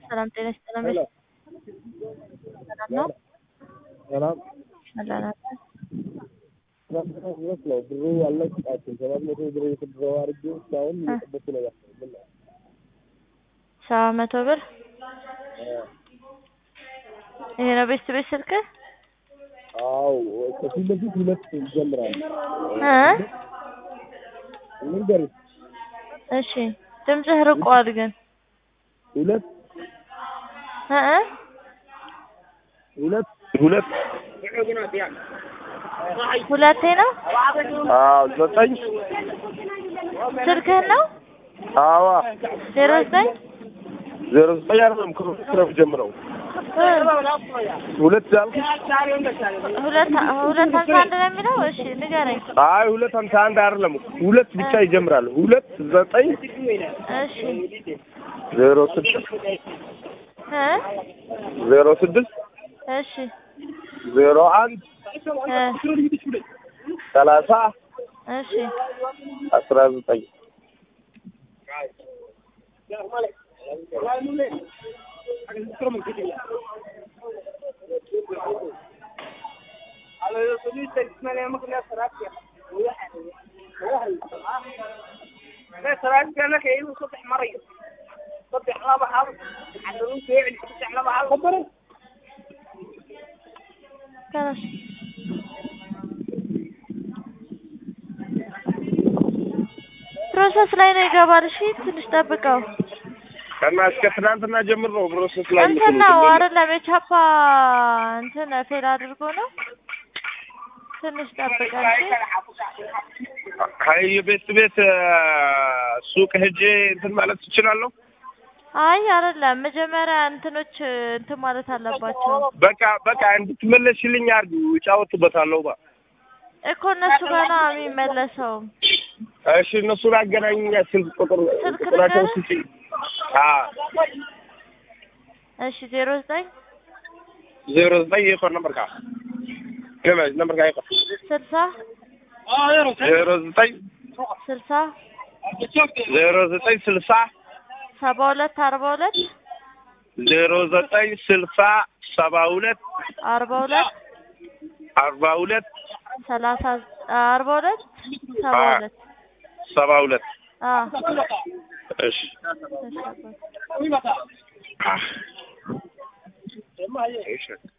ሰላም ጤና ይስጥልን። ሄሎ ሰላም ነው? ሰላም ሰላም ነው። ድረስ ነው ብሩ አልለቀቃችሁም። ሰባት መቶ ብር የተድረው አድርጌ እስካሁን እየጠበኩ ነው ያለው። ምን ነው? ሰባት መቶ ብር ይሄ ነው ቤት ቤት ስልክ አዎ ከፊት ለፊት ሁለት ይጀምራል። እ ልንገርሽ እሺ ድምፅህ ርቋል ግን ሁለት እ እ ሁለት ሁለት ሁለቴ ነው አዎ ዘጠኝ ስልክህን ነው አዋ ዜሮ ዘጠኝ ዜሮ ዘጠኝ አይደለም ከሁለት ነው ጀምረው እ ሁለት ያልኩሽ ሁለት ሁለት ሀምሳ አንድ ነው የሚለው እሺ ንገረኝ አይ ሁለት ሀምሳ አንድ አይደለም ሁለት ብቻ ይጀምራል። ሁለት ዘጠኝ እሺ ዜሮ ስድስት እ ዜሮ ስድስት እሺ ዜሮ አንድ እ ሰላሳ እሺ አስራ ዘጠኝ ተነስ ፕሮሰስ ላይ ነው ይገባል። እሺ ትንሽ ጠብቀው። እና እስከ ትናንትና ጀምር ነው ፕሮሰስ ላይ እንትን ነው አይደለም የቻፓ እንትን ፌል አድርጎ ነው። ትንሽ ጠብቀን እሺ። ከይ ቤት ቤት ሱቅ ሄጄ እንትን ማለት ትችላለሁ። አይ አይደለም መጀመሪያ እንትኖች እንትን ማለት አለባቸው በቃ በቃ እንድትመለሽልኝ አድርጊ፣ እጫወትበታለሁ። ባ እኮ እነሱ ጋር ነው የሚመለሰው። እሺ እነሱን አገናኝኛ ስልክ ቁጥር ስልክ ቁጥራቸው ልንገርህ? ስጪኝ። አዎ እሺ ዜሮ ዘጠኝ ዜሮ ዘጠኝ የኮር ነበር ካ ገመድ ነበር ካ የኮር ስልሳ ዜሮ ዘጠኝ ስልሳ ዜሮ ዘጠኝ ስልሳ ሰባ ሁለት አርባ ሁለት ዜሮ ዘጠኝ ስልሳ ሰባ ሁለት አርባ ሁለት አርባ ሁለት ሰላሳ አርባ ሁለት ሰባ አ- ሁለት ሰባ ሁለት አዎ እሺ እሺ አባት። እሺ